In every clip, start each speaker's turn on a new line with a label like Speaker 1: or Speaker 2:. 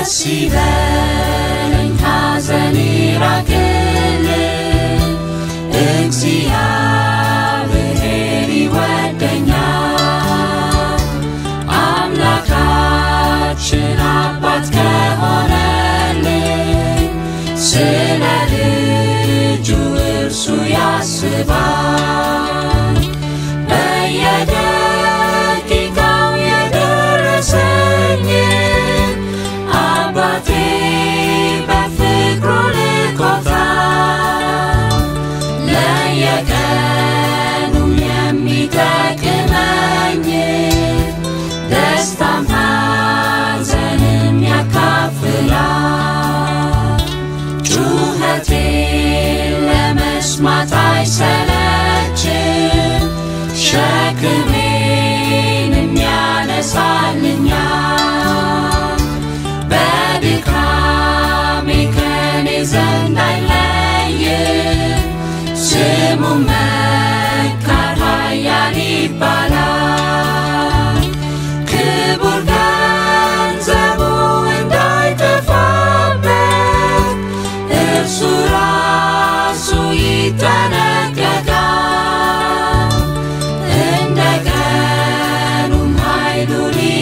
Speaker 1: ደስ ይበለኝ ሐዘን ይራቅልኝ እግዚአብሔር ይወደኛል አምላካችን አባት ከሆነልኝ ስለ ልጁ እርሱ ያስባል በየደቂቃው የደረሰኝን አባቴ በፍቅሩ ልኮታል ለየቀኑ የሚጠቅመኝ ደስታም ሐዘንም ያካፍላል ጩኸቴን ለመስማት አይሰለችም ሸክሜንም ያነሳልኛል በድካሜ ከኔ ዘንድ አይለይም ስሙ መካር ኃያል ይባላል ክቡር ገንዘቡ እንዳይጠፋበት እርሱ ራሱ ይጠነቀቃል እንደ ቀኑም ኃይሉ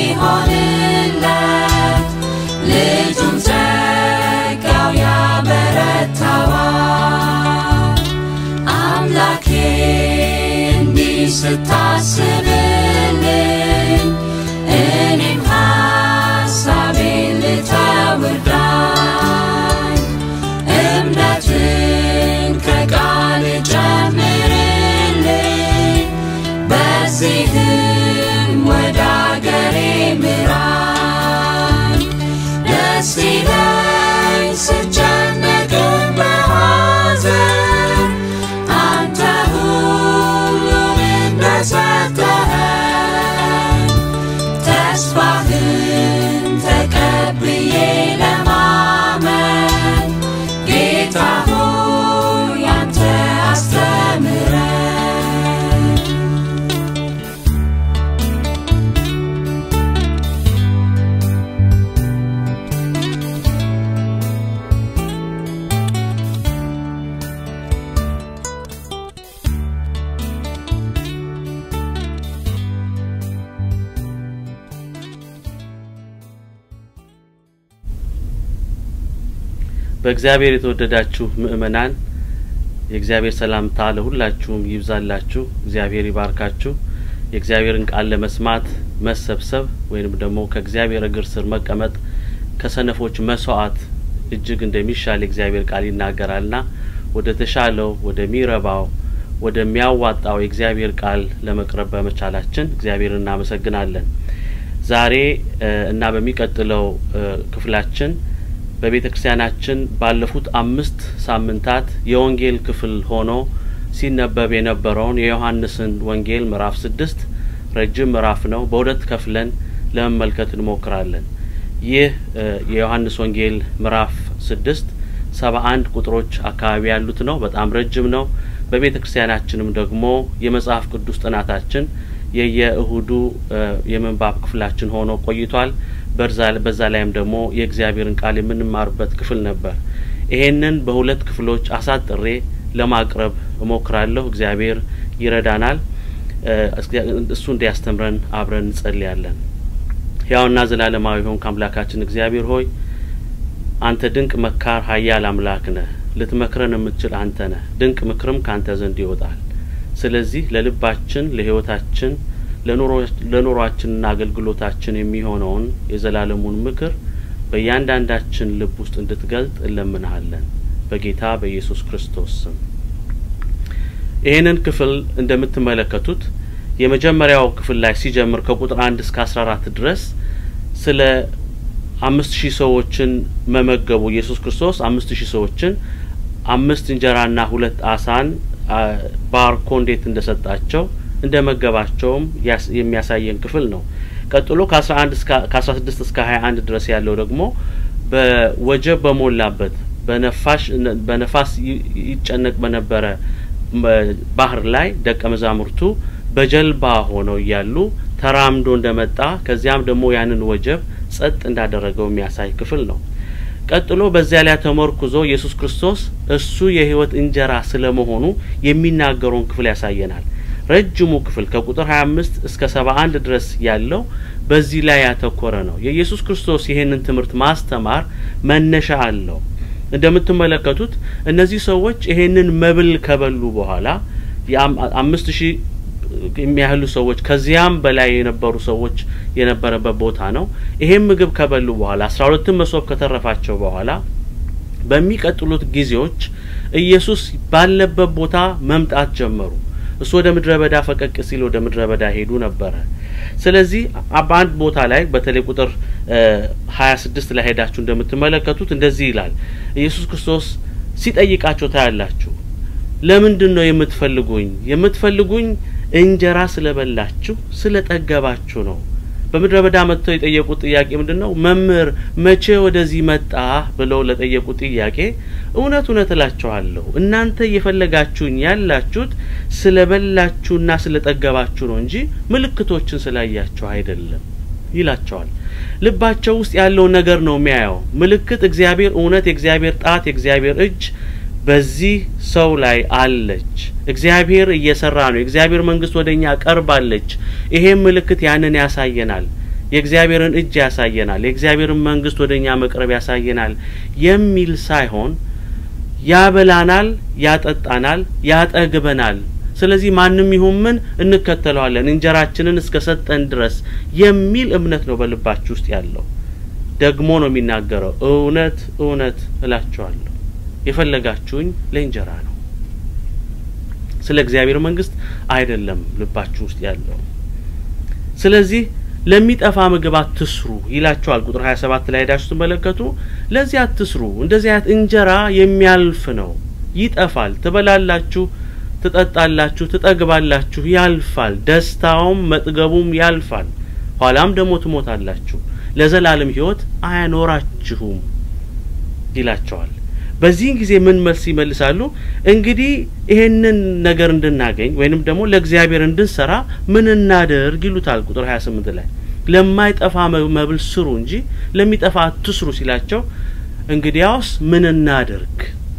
Speaker 1: ሊሆንለት ልጁን ጸጋው ያበረታዋል አምላኬ እንዲህ ስታስብልኝ እኔም ሐሳቤን ልተውርዳኝ እምነትን ከቃል ጨምርልኝ በዚህም ወደ አገሬ ምራኝ ደስ ይለኝ ስጨነቅም በሐዘን አንተ ሁሉን እንደሰጠኸኝ ተስፋህን ተቀብዬ ለማመን ጌታ ሆይ አንተ አስተምረኝ
Speaker 2: በእግዚአብሔር የተወደዳችሁ ምእመናን የእግዚአብሔር ሰላምታ ለሁላችሁም ይብዛላችሁ። እግዚአብሔር ይባርካችሁ። የእግዚአብሔርን ቃል ለመስማት መሰብሰብ ወይንም ደግሞ ከእግዚአብሔር እግር ስር መቀመጥ ከሰነፎች መስዋዕት እጅግ እንደሚሻል የእግዚአብሔር ቃል ይናገራልና ወደ ተሻለው ወደሚረባው ወደሚያዋጣው የእግዚአብሔር ቃል ለመቅረብ በመቻላችን እግዚአብሔር እናመሰግናለን። ዛሬ እ እና በሚቀጥለው እ ክፍላችን በቤተ ክርስቲያናችን ባለፉት አምስት ሳምንታት የወንጌል ክፍል ሆኖ ሲነበብ የነበረውን የዮሐንስን ወንጌል ምዕራፍ ስድስት ረጅም ምዕራፍ ነው። በሁለት ከፍለን ለመመልከት እንሞክራለን። ይህ እ የዮሐንስ ወንጌል ምዕራፍ ስድስት ሰባ አንድ ቁጥሮች አካባቢ ያሉት ነው። በጣም ረጅም ነው። በቤተ ክርስቲያናችንም ደግሞ የመጽሐፍ ቅዱስ ጥናታችን የየእሁዱ እ የምንባብ ክፍላችን ሆኖ ቆይቷል። በዛ በዛ ላይም ደግሞ የእግዚአብሔርን ቃል የምንማርበት ክፍል ነበር። ይሄንን በሁለት ክፍሎች አሳጥሬ ለማቅረብ እሞክራለሁ። እግዚአብሔር ይረዳናል። እ እሱ እንዲያስተምረን አብረን እንጸልያለን። ሕያውና ዘላለማዊ ሆንክ አምላካችን እግዚአብሔር ሆይ አንተ ድንቅ መካር ኃያል አምላክ ነህ። ልትመክረን የምትችል አንተ ነህ። ድንቅ ምክርም ካንተ ዘንድ ይወጣል። ስለዚህ ለልባችን፣ ለሕይወታችን፣ ለኑሯችንና አገልግሎታችን የሚሆነውን የዘላለሙን ምክር በእያንዳንዳችን ልብ ውስጥ እንድትገልጥ እንለምንሃለን በጌታ በኢየሱስ ክርስቶስ ስም። ይህንን ክፍል እንደምትመለከቱት የመጀመሪያው ክፍል ላይ ሲጀምር ከቁጥር አንድ እስከ አስራ አራት ድረስ ስለ አምስት ሺህ ሰዎችን መመገቡ ኢየሱስ ክርስቶስ አምስት ሺህ ሰዎችን አምስት እንጀራና ሁለት አሳን ባርኮ እንዴት እንደሰጣቸው እንደ መገባቸውም የሚያሳየን ክፍል ነው። ቀጥሎ ከአስራ አንድ ከአስራ ስድስት እስከ ሀያ አንድ ድረስ ያለው ደግሞ በወጀብ በሞላበት በነፋሽ በነፋስ ይጨነቅ በነበረ ባህር ላይ ደቀ መዛሙርቱ በጀልባ ሆነው እያሉ ተራምዶ እንደመጣ ከዚያም ደግሞ ያንን ወጀብ ጸጥ እንዳደረገው የሚያሳይ ክፍል ነው። ቀጥሎ በዚያ ላይ ተመርኩዞ ኢየሱስ ክርስቶስ እሱ የሕይወት እንጀራ ስለመሆኑ የሚናገረውን ክፍል ያሳየናል። ረጅሙ ክፍል ከቁጥር 25 እስከ 71 ድረስ ያለው በዚህ ላይ ያተኮረ ነው። የኢየሱስ ክርስቶስ ይሄንን ትምህርት ማስተማር መነሻ አለው። እንደምትመለከቱት እነዚህ ሰዎች ይሄንን መብል ከበሉ በኋላ የአምስት ሺህ የሚያህሉ ሰዎች ከዚያም በላይ የነበሩ ሰዎች የነበረበት ቦታ ነው። ይሄን ምግብ ከበሉ በኋላ አስራ ሁለትን መሶብ ከተረፋቸው በኋላ በሚቀጥሉት ጊዜዎች ኢየሱስ ባለበት ቦታ መምጣት ጀመሩ። እሱ ወደ ምድረ በዳ ፈቀቅ ሲል ወደ ምድረ በዳ ሄዱ ነበረ። ስለዚህ በአንድ ቦታ ላይ በተለይ ቁጥር ሀያ ስድስት ላይ ሄዳችሁ እንደምትመለከቱት እንደዚህ ይላል። ኢየሱስ ክርስቶስ ሲጠይቃቸው ታያላችሁ። ለምንድን ነው የምትፈልጉኝ? የምትፈልጉኝ እንጀራ ስለበላችሁ ስለ ጠገባችሁ ነው። በምድረ በዳ መጥተው የጠየቁት ጥያቄ ምንድን ነው? መምህር መቼ ወደዚህ መጣ ብለው ለጠየቁት ጥያቄ እውነት እውነት እላችኋለሁ እናንተ እየፈለጋችሁኝ ያላችሁት ስለ በላችሁና ስለ ጠገባችሁ ነው እንጂ ምልክቶችን ስላያችሁ አይደለም ይላቸዋል። ልባቸው ውስጥ ያለውን ነገር ነው የሚያየው። ምልክት እግዚአብሔር እውነት፣ የእግዚአብሔር ጣት፣ የእግዚአብሔር እጅ በዚህ ሰው ላይ አለች። እግዚአብሔር እየሰራ ነው። የእግዚአብሔር መንግስት ወደ እኛ ቀርባለች። ይሄም ምልክት ያንን ያሳየናል። የእግዚአብሔርን እጅ ያሳየናል። የእግዚአብሔርን መንግስት ወደ እኛ መቅረብ ያሳየናል የሚል ሳይሆን ያበላናል፣ ያጠጣናል፣ ያጠግበናል። ስለዚህ ማንም ይሁን ምን እንከተለዋለን እንጀራችንን እስከ ሰጠን ድረስ የሚል እምነት ነው በልባችሁ ውስጥ ያለው። ደግሞ ነው የሚናገረው እውነት እውነት እላችኋለሁ የፈለጋችሁኝ ለእንጀራ ነው፣ ስለ እግዚአብሔር መንግስት አይደለም ልባችሁ ውስጥ ያለው። ስለዚህ ለሚጠፋ ምግብ አትስሩ ይላቸዋል። ቁጥር ሀያ ሰባት ላይ ሄዳችሁ ስትመለከቱ ለዚህ አትስሩ፣ እንደዚህ አይነት እንጀራ የሚያልፍ ነው፣ ይጠፋል። ትበላላችሁ፣ ትጠጣላችሁ፣ ትጠግባላችሁ፣ ያልፋል። ደስታውም መጥገቡም ያልፋል። ኋላም ደግሞ ትሞታላችሁ፣ ለዘላለም ሕይወት አያኖራችሁም ይላቸዋል። በዚህን ጊዜ ምን መልስ ይመልሳሉ? እንግዲህ ይሄንን ነገር እንድናገኝ ወይንም ደግሞ ለእግዚአብሔር እንድንሰራ ምን እናደርግ ይሉታል። ቁጥር ሀያ ስምንት ላይ ለማይጠፋ መብል ስሩ እንጂ ለሚጠፋ አትስሩ ሲላቸው እንግዲያውስ ምን እናደርግ?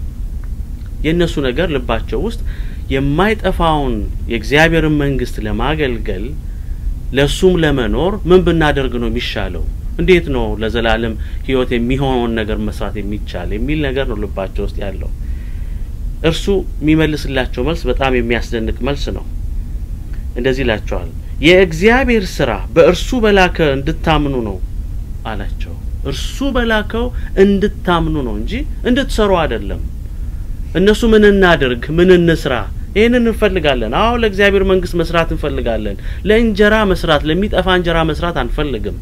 Speaker 2: የእነሱ ነገር ልባቸው ውስጥ የማይጠፋውን የእግዚአብሔርን መንግስት ለማገልገል ለሱም ለመኖር ምን ብናደርግ ነው የሚሻለው? እንዴት ነው ለዘላለም ህይወት የሚሆነውን ነገር መስራት የሚቻል የሚል ነገር ነው ልባቸው ውስጥ ያለው። እርሱ የሚመልስላቸው መልስ በጣም የሚያስደንቅ መልስ ነው። እንደዚህ ይላቸዋል፣ የእግዚአብሔር ስራ በእርሱ በላከ እንድታምኑ ነው አላቸው። እርሱ በላከው እንድታምኑ ነው እንጂ እንድትሰሩ አይደለም። እነሱ ምን እናድርግ፣ ምን እንስራ ይህንን እንፈልጋለን። አዎ ለእግዚአብሔር መንግስት መስራት እንፈልጋለን። ለእንጀራ መስራት፣ ለሚጠፋ እንጀራ መስራት አንፈልግም።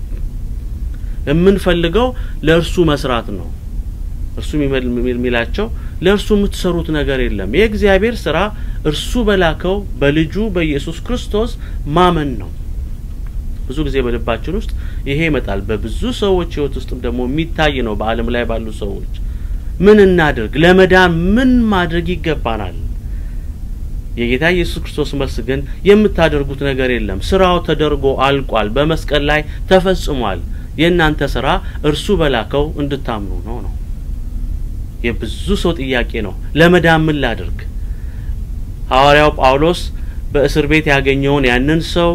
Speaker 2: የምንፈልገው ለእርሱ መስራት ነው። እርሱ የሚላቸው ለእርሱ የምትሰሩት ነገር የለም። የእግዚአብሔር ስራ እርሱ በላከው በልጁ በኢየሱስ ክርስቶስ ማመን ነው። ብዙ ጊዜ በልባችን ውስጥ ይሄ ይመጣል። በብዙ ሰዎች ህይወት ውስጥም ደግሞ የሚታይ ነው። በዓለም ላይ ባሉ ሰዎች ምን እናድርግ፣ ለመዳን ምን ማድረግ ይገባናል? የጌታ ኢየሱስ ክርስቶስ መልስ ግን የምታደርጉት ነገር የለም፣ ስራው ተደርጎ አልቋል፣ በመስቀል ላይ ተፈጽሟል። የእናንተ ስራ እርሱ በላከው እንድታምኑ ነው ነው። የብዙ ሰው ጥያቄ ነው። ለመዳን ምን ላድርግ? ሐዋርያው ጳውሎስ በእስር ቤት ያገኘውን ያንን ሰው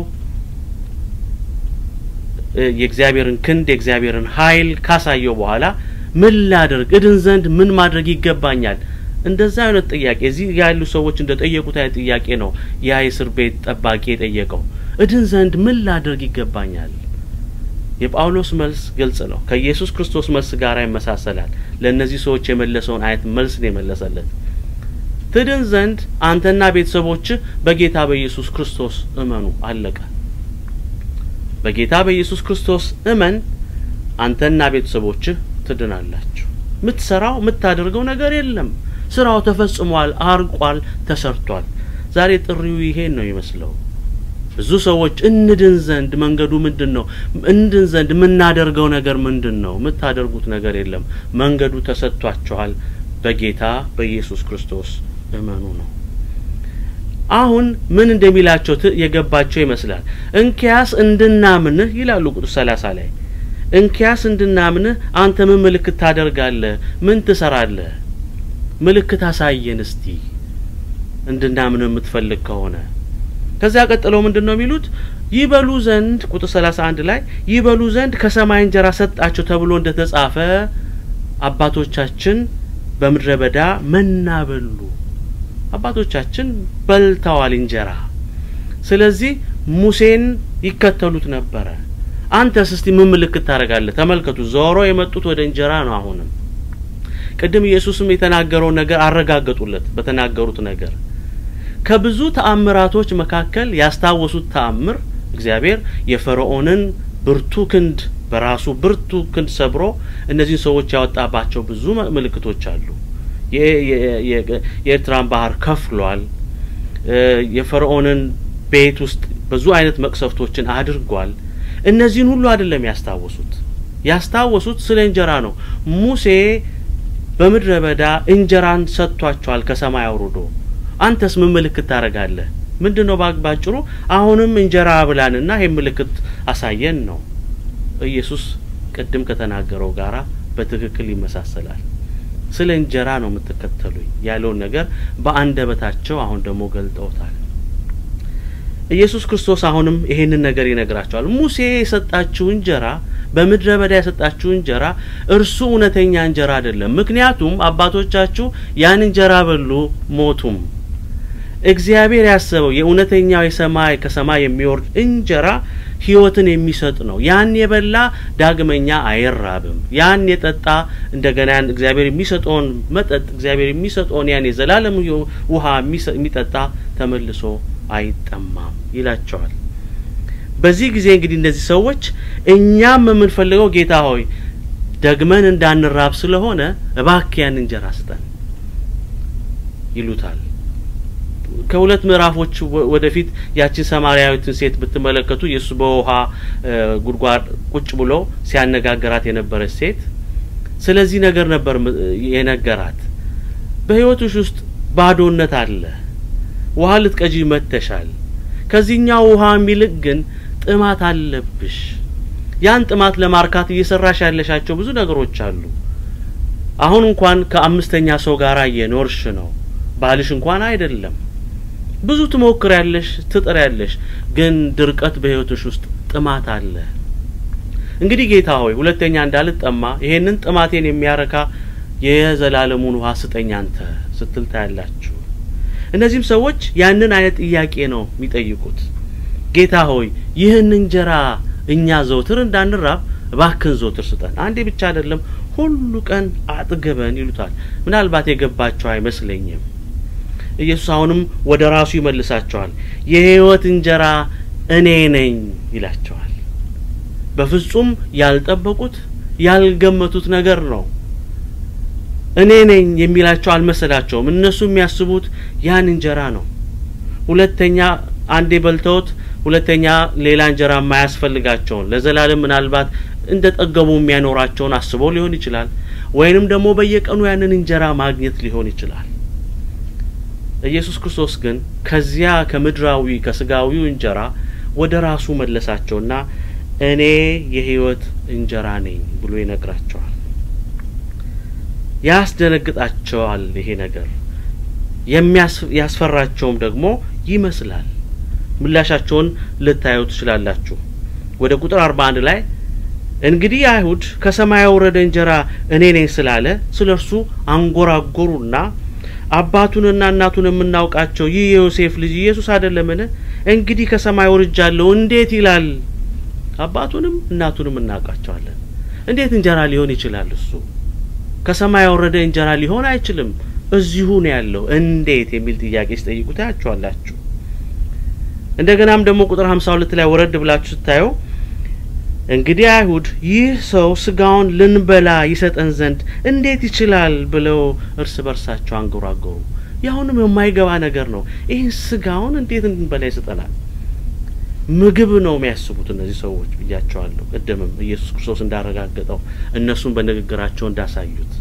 Speaker 2: የእግዚአብሔርን ክንድ የእግዚአብሔርን ኃይል ካሳየው በኋላ ምን ላድርግ እድን ዘንድ ምን ማድረግ ይገባኛል? እንደዛ አይነት ጥያቄ እዚህ ያሉ ሰዎች እንደ ጠየቁት አይነት ጥያቄ ነው ያ የእስር ቤት ጠባቂ የጠየቀው። እድን ዘንድ ምን ላድርግ ይገባኛል? የጳውሎስ መልስ ግልጽ ነው። ከኢየሱስ ክርስቶስ መልስ ጋር ይመሳሰላል። ለእነዚህ ሰዎች የመለሰውን አይነት መልስ ነው የመለሰለት። ትድን ዘንድ አንተና ቤተሰቦችህ በጌታ በኢየሱስ ክርስቶስ እመኑ። አለቀ። በጌታ በኢየሱስ ክርስቶስ እመን፣ አንተና ቤተሰቦችህ ትድናላችሁ። የምትሰራው የምታደርገው ነገር የለም። ስራው ተፈጽሟል፣ አርቋል፣ ተሰርቷል። ዛሬ ጥሪው ይሄን ነው ይመስለው። ብዙ ሰዎች እንድን ዘንድ መንገዱ ምንድን ነው? እንድን ዘንድ የምናደርገው ነገር ምንድን ነው? የምታደርጉት ነገር የለም። መንገዱ ተሰጥቷችኋል። በጌታ በኢየሱስ ክርስቶስ እመኑ ነው። አሁን ምን እንደሚላቸው የገባቸው ይመስላል። እንኪያስ እንድናምንህ ይላሉ ቁጥር ሰላሳ ላይ እንኪያስ እንድናምንህ አንተ ምን ምልክት ታደርጋለህ? ምን ትሰራለህ? ምልክት አሳየን እስቲ እንድናምንህ የምትፈልግ ከሆነ። ከዚያ ቀጥለው ምንድን ነው የሚሉት? ይበሉ ዘንድ ቁጥር ሰላሳ አንድ ላይ ይበሉ ዘንድ ከሰማይ እንጀራ ሰጣቸው ተብሎ እንደ ተጻፈ አባቶቻችን በምድረ በዳ መና በሉ። አባቶቻችን በልተዋል እንጀራ። ስለዚህ ሙሴን ይከተሉት ነበረ። አንተስ እስቲ ምን ምልክት ታደርጋለህ? ተመልከቱ፣ ዞሮ የመጡት ወደ እንጀራ ነው። አሁንም ቅድም ኢየሱስም የተናገረውን ነገር አረጋገጡለት በተናገሩት ነገር ከብዙ ተአምራቶች መካከል ያስታወሱት ተአምር እግዚአብሔር የፈርዖንን ብርቱ ክንድ በራሱ ብርቱ ክንድ ሰብሮ እነዚህን ሰዎች ያወጣባቸው ብዙ ምልክቶች አሉ። የኤርትራን ባህር ከፍሏል። የፈርዖንን ቤት ውስጥ ብዙ አይነት መቅሰፍቶችን አድርጓል። እነዚህን ሁሉ አይደለም ያስታወሱት። ያስታወሱት ስለ እንጀራ ነው። ሙሴ በምድረ በዳ እንጀራን ሰጥቷቸዋል ከሰማይ አውርዶ። አንተስ ምን ምልክት ታደርጋለህ? ምንድን ነው ባጭሩ? አሁንም እንጀራ ብላንና ይህን ምልክት አሳየን ነው። ኢየሱስ ቅድም ከተናገረው ጋራ በትክክል ይመሳሰላል። ስለ እንጀራ ነው የምትከተሉኝ ያለውን ነገር በአንደበታቸው አሁን ደግሞ ገልጠውታል። ኢየሱስ ክርስቶስ አሁንም ይሄንን ነገር ይነግራቸዋል። ሙሴ የሰጣችሁ እንጀራ በምድረ በዳ የሰጣችሁ እንጀራ እርሱ እውነተኛ እንጀራ አይደለም። ምክንያቱም አባቶቻችሁ ያን እንጀራ በሉ፣ ሞቱም። እግዚአብሔር ያሰበው የእውነተኛው የሰማይ ከሰማይ የሚወርድ እንጀራ ሕይወትን የሚሰጥ ነው። ያን የበላ ዳግመኛ አይራብም። ያን የጠጣ እንደገና ያን እግዚአብሔር የሚሰጠውን መጠጥ እግዚአብሔር የሚሰጠውን ያን የዘላለም ውሃ የሚጠጣ ተመልሶ አይጠማም ይላቸዋል። በዚህ ጊዜ እንግዲህ እነዚህ ሰዎች እኛም የምንፈልገው ጌታ ሆይ ደግመን እንዳንራብ ስለሆነ እባክህ ያን እንጀራ ስጠን ይሉታል። ከሁለት ምዕራፎች ወደፊት ያችን ሰማርያዊትን ሴት ብትመለከቱ ኢየሱስ በውሃ ጉድጓድ ቁጭ ብሎ ሲያነጋገራት የነበረች ሴት ስለዚህ ነገር ነበር የነገራት። በሕይወትሽ ውስጥ ባዶነት አለ። ውሃ ልትቀጂ መጥተሻል። ከዚህኛው ውሃ የሚልቅ ግን ጥማት አለብሽ። ያን ጥማት ለማርካት እየሰራሽ ያለሻቸው ብዙ ነገሮች አሉ። አሁን እንኳን ከአምስተኛ ሰው ጋር እየኖርሽ ነው። ባልሽ እንኳን አይደለም። ብዙ ትሞክር ያለሽ ትጥር ያለሽ ግን ድርቀት በሕይወትሽ ውስጥ ጥማት አለ። እንግዲህ ጌታ ሆይ ሁለተኛ እንዳልጠማ ይሄንን ጥማቴን የሚያረካ የዘላለሙን ውሃ ስጠኝ አንተ ስትል ታያላችሁ። እነዚህም ሰዎች ያንን አይነት ጥያቄ ነው የሚጠይቁት። ጌታ ሆይ ይህን እንጀራ እኛ ዘውትር እንዳንራብ እባክን ዘውትር ስጠን፣ አንዴ ብቻ አይደለም ሁሉ ቀን አጥግበን ይሉታል። ምናልባት የገባቸው አይመስለኝም። ኢየሱስ አሁንም ወደ ራሱ ይመልሳቸዋል። የሕይወት እንጀራ እኔ ነኝ ይላቸዋል። በፍጹም ያልጠበቁት ያልገመቱት ነገር ነው። እኔ ነኝ የሚላቸው አልመሰላቸውም። እነሱ የሚያስቡት ያን እንጀራ ነው። ሁለተኛ አንዴ በልተውት ሁለተኛ ሌላ እንጀራ የማያስፈልጋቸውን ለዘላለም ምናልባት እንደ ጠገቡ የሚያኖራቸውን አስበው ሊሆን ይችላል። ወይንም ደግሞ በየቀኑ ያንን እንጀራ ማግኘት ሊሆን ይችላል። ኢየሱስ ክርስቶስ ግን ከዚያ ከምድራዊ ከስጋዊው እንጀራ ወደ ራሱ መለሳቸውና እኔ የሕይወት እንጀራ ነኝ ብሎ ይነግራቸዋል። ያስደነግጣቸዋል። ይሄ ነገር የሚያስፈራቸውም ደግሞ ይመስላል። ምላሻቸውን ልታዩ ትችላላችሁ። ወደ ቁጥር አርባ አንድ ላይ እንግዲህ አይሁድ ከሰማይ የወረደ እንጀራ እኔ ነኝ ስላለ ስለ እርሱ አንጎራጎሩና አባቱንና እናቱን የምናውቃቸው ይህ የዮሴፍ ልጅ ኢየሱስ አይደለምን? እንግዲህ ከሰማይ ወርጃለሁ እንዴት ይላል? አባቱንም እናቱንም እናውቃቸዋለን። እንዴት እንጀራ ሊሆን ይችላል? እሱ ከሰማይ የወረደ እንጀራ ሊሆን አይችልም። እዚሁ ነው ያለው። እንዴት የሚል ጥያቄ ሲጠይቁ ታያቸዋላችሁ። እንደገናም ደግሞ ቁጥር ሀምሳ ሁለት ላይ ወረድ ብላችሁ ስታየው እንግዲህ አይሁድ ይህ ሰው ስጋውን ልንበላ ይሰጠን ዘንድ እንዴት ይችላል ብለው እርስ በርሳቸው አንጎራጎሩ። ያሁንም የማይገባ ነገር ነው። ይህን ስጋውን እንዴት እንድንበላ ይሰጠናል? ምግብ ነው የሚያስቡት እነዚህ ሰዎች ብያቸዋለሁ። ቅድምም ኢየሱስ ክርስቶስ እንዳረጋገጠው እነሱም በንግግራቸው እንዳሳዩት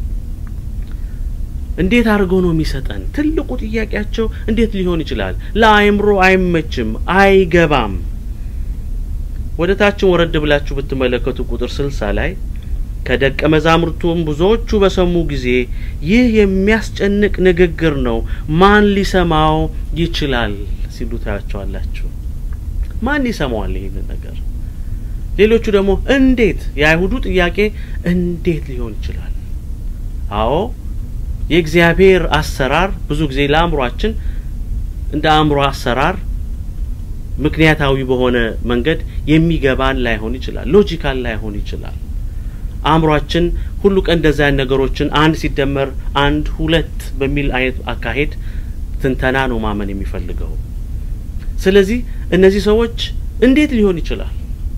Speaker 2: እንዴት አድርጎ ነው የሚሰጠን? ትልቁ ጥያቄያቸው እንዴት ሊሆን ይችላል? ለአእምሮ አይመችም፣ አይገባም። ወደ ታችን ወረድ ብላችሁ ብትመለከቱ ቁጥር ስልሳ ላይ ከደቀ መዛሙርቱም ብዙዎቹ በሰሙ ጊዜ ይህ የሚያስጨንቅ ንግግር ነው፣ ማን ሊሰማው ይችላል ሲሉ ታያቸዋላችሁ። ማን ይሰማዋል ይህንን ነገር? ሌሎቹ ደግሞ እንዴት? የአይሁዱ ጥያቄ እንዴት ሊሆን ይችላል? አዎ የእግዚአብሔር አሰራር ብዙ ጊዜ ለአእምሯችን እንደ አእምሮ አሰራር ምክንያታዊ በሆነ መንገድ የሚገባን ላይሆን ይችላል። ሎጂካል ላይሆን ይችላል። አእምሯችን ሁሉ ቀን እንደዚያ አይነት ነገሮችን አንድ ሲደመር አንድ ሁለት በሚል አይነት አካሄድ ትንተና ነው ማመን የሚፈልገው። ስለዚህ እነዚህ ሰዎች እንዴት ሊሆን ይችላል?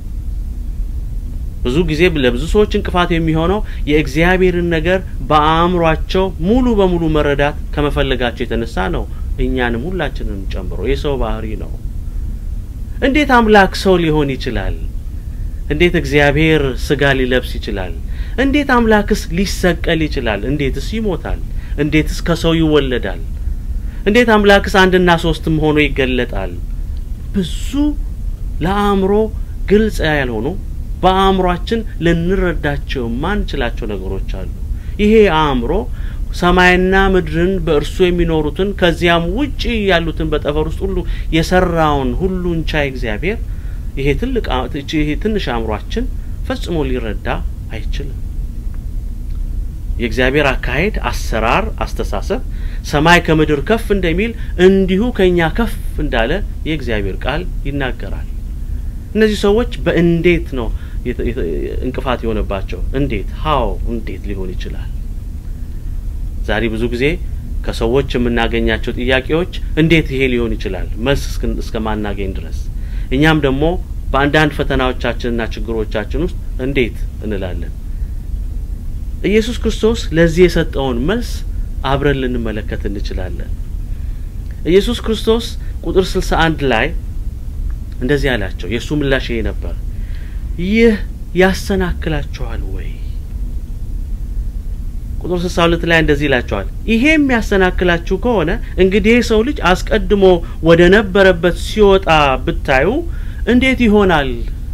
Speaker 2: ብዙ ጊዜ ለብዙ ሰዎች እንቅፋት የሚሆነው የእግዚአብሔርን ነገር በአእምሯቸው ሙሉ በሙሉ መረዳት ከመፈለጋቸው የተነሳ ነው። እኛንም ሁላችንም ጨምሮ የሰው ባህሪ ነው። እንዴት አምላክ ሰው ሊሆን ይችላል? እንዴት እግዚአብሔር ስጋ ሊለብስ ይችላል? እንዴት አምላክስ ሊሰቀል ይችላል? እንዴትስ ይሞታል? እንዴትስ ከሰው ይወለዳል? እንዴት አምላክስ አንድና ሶስትም ሆኖ ይገለጣል? ብዙ ለአእምሮ ግልጽ ያልሆኑ በአእምሯችን ልንረዳቸው የማንችላቸው ነገሮች አሉ። ይሄ አእምሮ ሰማይና ምድርን በእርሱ የሚኖሩትን ከዚያም ውጪ ያሉትን በጠፈር ውስጥ ሁሉ የሰራውን ሁሉን ቻይ እግዚአብሔር ይሄ ትልቅ ይሄ ትንሽ አእምሯችን ፈጽሞ ሊረዳ አይችልም። የእግዚአብሔር አካሄድ፣ አሰራር፣ አስተሳሰብ ሰማይ ከምድር ከፍ እንደሚል እንዲሁ ከእኛ ከፍ እንዳለ የእግዚአብሔር ቃል ይናገራል። እነዚህ ሰዎች በእንዴት ነው እንቅፋት የሆነባቸው? እንዴት ሀው እንዴት ሊሆን ይችላል? ዛሬ ብዙ ጊዜ ከሰዎች የምናገኛቸው ጥያቄዎች እንዴት ይሄ ሊሆን ይችላል መልስ እስከማናገኝ ድረስ እኛም ደግሞ በአንዳንድ ፈተናዎቻችንና ችግሮቻችን ውስጥ እንዴት እንላለን። ኢየሱስ ክርስቶስ ለዚህ የሰጠውን መልስ አብረን ልንመለከት እንችላለን። ኢየሱስ ክርስቶስ ቁጥር ስልሳ አንድ ላይ እንደዚህ አላቸው። የእሱ ምላሽ ይሄ ነበር፣ ይህ ያሰናክላችኋል ወይ? ቁጥር ስልሳ ሁለት ላይ እንደዚህ ይላቸዋል፣ ይሄ የሚያሰናክላችሁ ከሆነ እንግዲህ የሰው ልጅ አስቀድሞ ወደ ነበረበት ሲወጣ ብታዩ እንዴት ይሆናል?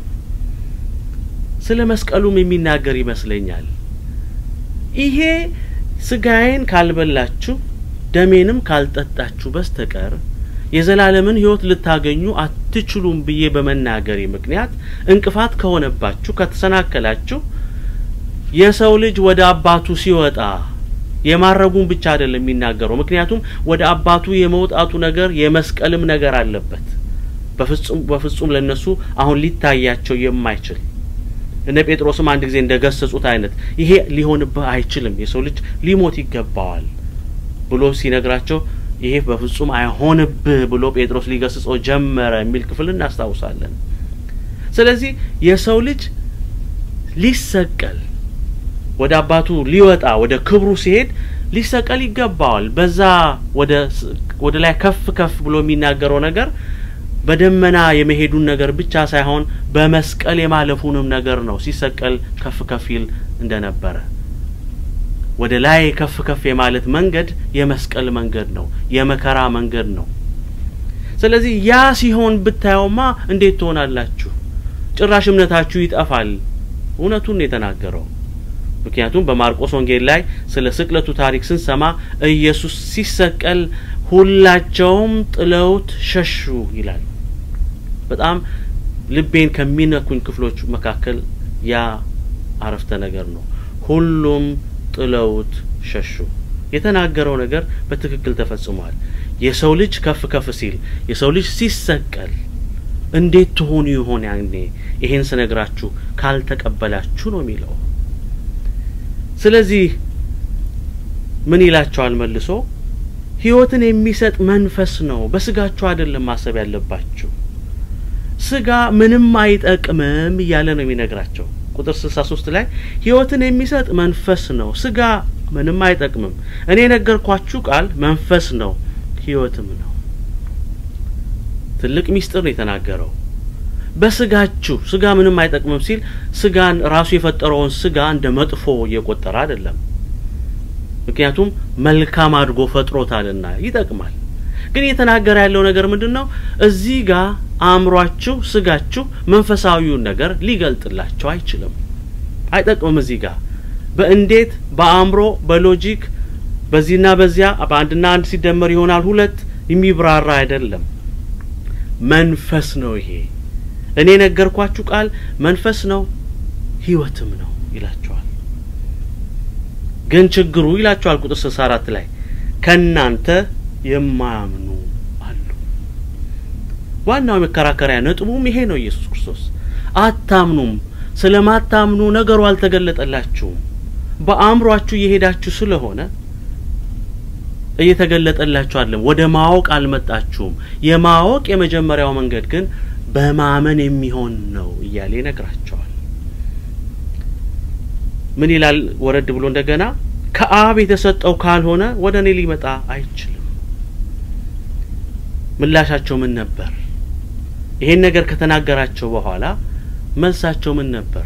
Speaker 2: ስለ መስቀሉም የሚናገር ይመስለኛል። ይሄ ስጋዬን ካልበላችሁ ደሜንም ካልጠጣችሁ በስተቀር የዘላለምን ሕይወት ልታገኙ አትችሉም ብዬ በመናገሬ ምክንያት እንቅፋት ከሆነባችሁ ከተሰናከላችሁ የሰው ልጅ ወደ አባቱ ሲወጣ የማረጉን ብቻ አይደለም የሚናገረው። ምክንያቱም ወደ አባቱ የመውጣቱ ነገር የመስቀልም ነገር አለበት። በፍጹም በፍጹም ለነሱ አሁን ሊታያቸው የማይችል እነ ጴጥሮስም አንድ ጊዜ እንደ ገሰጹት አይነት ይሄ ሊሆንብህ አይችልም፣ የሰው ልጅ ሊሞት ይገባዋል ብሎ ሲነግራቸው ይሄ በፍጹም አይሆንብህ ብሎ ጴጥሮስ ሊገስጸው ጀመረ የሚል ክፍል እናስታውሳለን። ስለዚህ የሰው ልጅ ሊሰቀል ወደ አባቱ ሊወጣ ወደ ክብሩ ሲሄድ ሊሰቀል ይገባዋል። በዛ ወደ ወደ ላይ ከፍ ከፍ ብሎ የሚናገረው ነገር በደመና የመሄዱን ነገር ብቻ ሳይሆን በመስቀል የማለፉንም ነገር ነው። ሲሰቀል ከፍ ከፍ ይል እንደነበረ ወደ ላይ ከፍ ከፍ የማለት መንገድ የመስቀል መንገድ ነው፣ የመከራ መንገድ ነው። ስለዚህ ያ ሲሆን ብታየውማ እንዴት ትሆናላችሁ? ጭራሽ እምነታችሁ ይጠፋል። እውነቱን ነው የተናገረው። ምክንያቱም በማርቆስ ወንጌል ላይ ስለ ስቅለቱ ታሪክ ስንሰማ ኢየሱስ ሲሰቀል ሁላቸውም ጥለውት ሸሹ ይላል። በጣም ልቤን ከሚነኩኝ ክፍሎች መካከል ያ አረፍተ ነገር ነው። ሁሉም ጥለውት ሸሹ። የተናገረው ነገር በትክክል ተፈጽሟል። የሰው ልጅ ከፍ ከፍ ሲል፣ የሰው ልጅ ሲሰቀል እንዴት ትሆኑ ይሆን? ያኔ ይሄን ስነግራችሁ ካልተቀበላችሁ ነው የሚለው። ስለዚህ ምን ይላቸዋል መልሶ? ሕይወትን የሚሰጥ መንፈስ ነው፣ በስጋችሁ አይደለም ማሰብ ያለባችሁ። ስጋ ምንም አይጠቅምም እያለ ነው የሚነግራቸው። ቁጥር ስልሳ ሶስት ላይ ሕይወትን የሚሰጥ መንፈስ ነው፣ ስጋ ምንም አይጠቅምም። እኔ የነገርኳችሁ ቃል መንፈስ ነው፣ ሕይወትም ነው። ትልቅ ሚስጥር ነው የተናገረው። በስጋችሁ ስጋ ምንም አይጠቅምም ሲል ስጋን ራሱ የፈጠረውን ስጋ እንደ መጥፎ እየቆጠረ አይደለም። ምክንያቱም መልካም አድርጎ ፈጥሮታልና ይጠቅማል። ግን እየተናገረ ያለው ነገር ምንድን ነው? እዚህ ጋር አእምሯችሁ፣ ስጋችሁ መንፈሳዊውን ነገር ሊገልጥላቸው አይችልም። አይጠቅምም። እዚህ ጋር በእንዴት በአእምሮ በሎጂክ በዚህና በዚያ በአንድና አንድ ሲደመር ይሆናል ሁለት የሚብራራ አይደለም። መንፈስ ነው ይሄ። እኔ የነገርኳችሁ ቃል መንፈስ ነው ሕይወትም ነው ይላቸዋል። ግን ችግሩ ይላቸዋል ቁጥር ስልሳ አራት ላይ ከእናንተ የማያምኑ አሉ። ዋናው የመከራከሪያ ነጥቡም ይሄ ነው። ኢየሱስ ክርስቶስ አታምኑም። ስለማታምኑ ነገሩ አልተገለጠላችሁም። በአእምሯችሁ እየሄዳችሁ ስለሆነ እየተገለጠላችሁ አለም ወደ ማወቅ አልመጣችሁም። የማወቅ የመጀመሪያው መንገድ ግን በማመን የሚሆን ነው እያለ ይነግራቸዋል። ምን ይላል ወረድ ብሎ እንደገና ከአብ የተሰጠው ካልሆነ ወደ እኔ ሊመጣ አይችልም። ምላሻቸው ምን ነበር? ይሄን ነገር ከተናገራቸው በኋላ መልሳቸው ምን ነበር?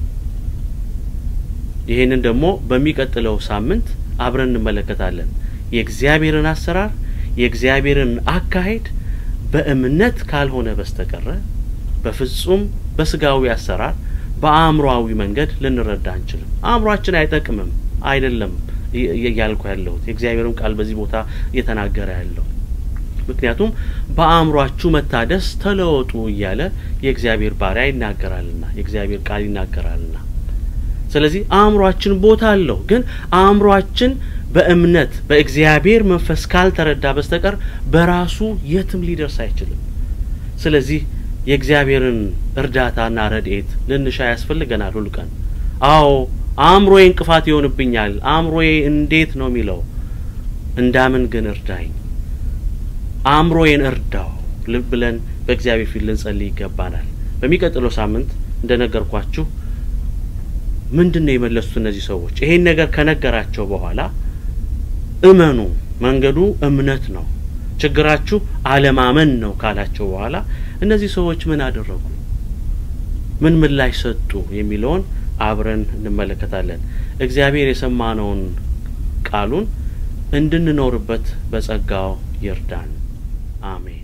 Speaker 2: ይሄንን ደግሞ በሚቀጥለው ሳምንት አብረን እንመለከታለን። የእግዚአብሔርን አሰራር የእግዚአብሔርን አካሄድ በእምነት ካልሆነ በስተቀረ በፍጹም በስጋዊ አሰራር በአእምሮአዊ መንገድ ልንረዳ አንችልም። አእምሯችን አይጠቅምም አይደለም እያልኩ ያለሁት የእግዚአብሔርም ቃል በዚህ ቦታ እየተናገረ ያለው ምክንያቱም በአእምሯችሁ መታደስ ተለወጡ እያለ የእግዚአብሔር ባሪያ ይናገራልና የእግዚአብሔር ቃል ይናገራልና ስለዚህ አእምሯችን ቦታ አለው። ግን አእምሯችን በእምነት በእግዚአብሔር መንፈስ ካልተረዳ በስተቀር በራሱ የትም ሊደርስ አይችልም። ስለዚህ የእግዚአብሔርን እርዳታና ረድኤት ልንሻ ያስፈልገናል ሁል ቀን። አዎ አእምሮዬ እንቅፋት ይሆንብኛል፣ አእምሮዬ እንዴት ነው የሚለው እንዳምን ግን እርዳኝ፣ አእምሮዬን እርዳው ልብ ብለን በእግዚአብሔር ፊት ልንጸልይ ይገባናል። በሚቀጥለው ሳምንት እንደነገርኳችሁ ምንድን ነው የመለሱት እነዚህ ሰዎች? ይሄን ነገር ከነገራቸው በኋላ እመኑ፣ መንገዱ እምነት ነው፣ ችግራችሁ አለማመን ነው ካላቸው በኋላ እነዚህ ሰዎች ምን አደረጉ? ምን ምላሽ ሰጡ? የሚለውን አብረን እንመለከታለን። እግዚአብሔር የሰማነውን ቃሉን እንድንኖርበት በጸጋው ይርዳን። አሜን።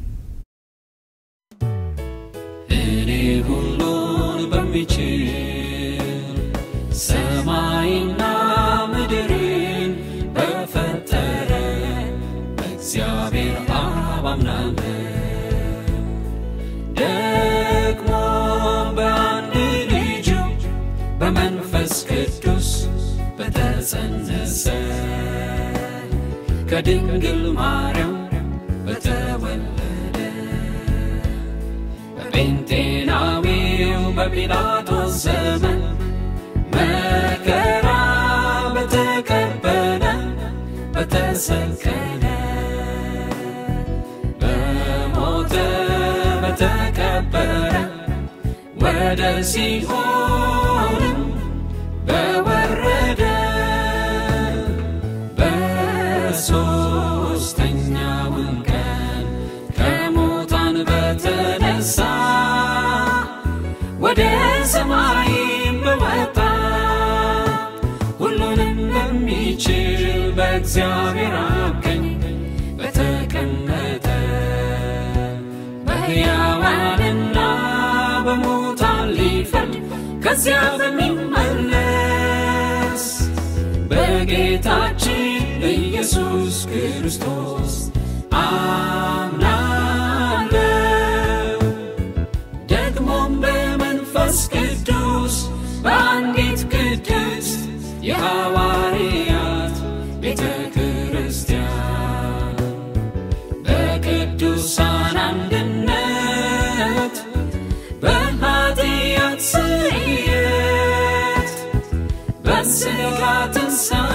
Speaker 1: እኔ ሁሉን በሚችል ሰማይና ምድርን በፈጠረ በእግዚአብሔር አብ አምናለሁ። ደግሞ በአንድ ልጁ በመንፈስ ቅዱስ በተጸነሰ ከድንግል ማርያም በተወለደ በጴንጤናዊው በጲላጦስ ዘመን መከራ በተቀበለ በተሰቀለ በሞተ በተቀበረ ወደ ሲኦልም በወረደ በሦስተኛውም ቀን ከሙታን በተነሳ ወደ ሰማይም በወጣ ሁሉንም በሚችል በእግዚአብሔር አብ ቀኝ በተቀመጠ በሕያዋንና በሙታን ሊፈርድ ከዚያ በሚመለስ በጌታችን በኢየሱስ ክርስቶስ አምናለሁ። ደግሞም በመንፈስ ቅዱስ በአንዲት ቅድስት የሐዋርያት ቤተ ክርስቲያን በቅዱሳን አንድነት በኃጢአት ስርየት በሥጋ ትንሣኤ